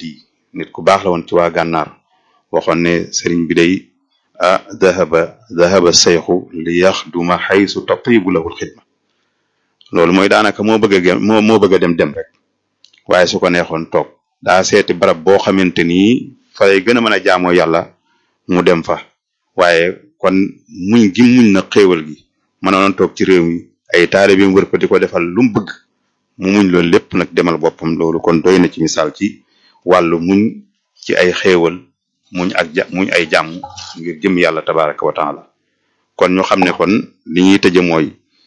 yi nit ku baax la woon ci waa gànnaar waxoon ne sëriñ bi day ah dahaba dahaba seyxu li yaxduma xaysu tatibu lahul xidma loolu mooy daanaka moo bëgg a moo moo bëgg a dem dem rek waaye su ko neexoon toog daa seeti barab boo xamante ni fa lay gën a mën a jaamoo yàlla mu dem fa waaye kon muñ gi muñ na xéewal gi mënoon toog ci réew mi ay taalibe bi wër ko di ko defal lu mu bëgg mu muñ loolu lépp nag demal boppam loolu kon doy na ci misaal ci wàllu muñ ci ay xéewal muñ ak ja muñ ay jàmm ngir jëm yàlla tabaraka wa taala kon ñu xam ne kon li ñuy tëje mooy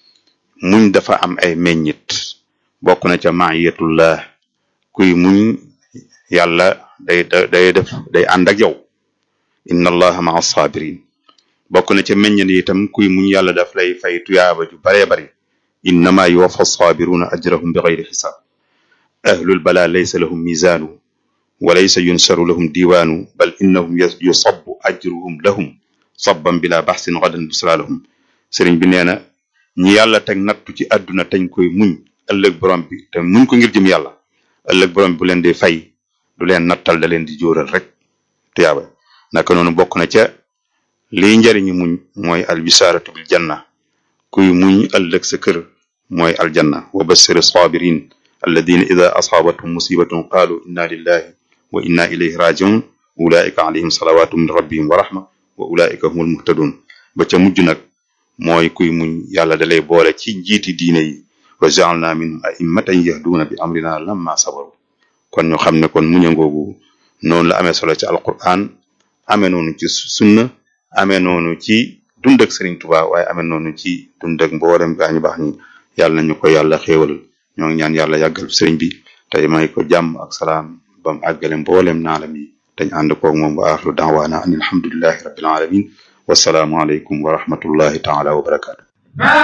muñ dafa am ay meññit bokk na ca maayatullah kuy muñ yàlla day day def day ànd ak yow inna allaha maa sabirin bokk na ca meññit itam kuy muñ yàlla daf lay fay tuyaaba ju baree bari innama yuwaffa sabiruna ajrahum bi gayri xisaab ahlul bala laysa lahum mizaanu wa laysa yunsaru lahum diwaanu bal innahum yusabbu ajruhum lahum sabban bila baxsin gadan busra lahum sëriñ bi nee na ñi yàlla teg nattu ci àdduna teñ koy muñ ëllëg borom bi te muñ ko ngir jëm yàlla ëllëg borom bi bu leen di fay du leen nattal da leen di jóoral rek tuyaaba naka noonu bokk na ca liy njariñu muñ mooy albisaratu bil janna kuy muñ ëllëg sa kër mooy aljanna wa bassir sabirin alladina ida asaabathum musibatun qaalu inna lillahi wa inna ilayhi rajiun ulaika alayhim salawatu min rabbihim wa rahma wa ulaika humul muhtadun ba ca mujj nag mooy kuy muñ yàlla dalay boole ci njiiti diine yi wa jaalna minhum a'immatan yahduuna bi amrina lamma sabaru kon ñu xam ne kon muña ngoogu noonu la amee solo ci alquran amee noonu ci sunna amee noonu ci dund ak Sëriñ Tuubaa waaye amee noonu ci dund ak mboolem gaa ñu baax ñi yàlla nañu ko yàlla xéewal ñoo ngi ñaan yàlla yàggal sëriñ bi tey may ko jàmm ak salaam bam àggale mboolem naalam yi dañ ànd koog moom wa axiru daawaana an alhamdulillahi rabbil alamin wasalaamu aleykum wa rahmatullahi taala wa barakaatu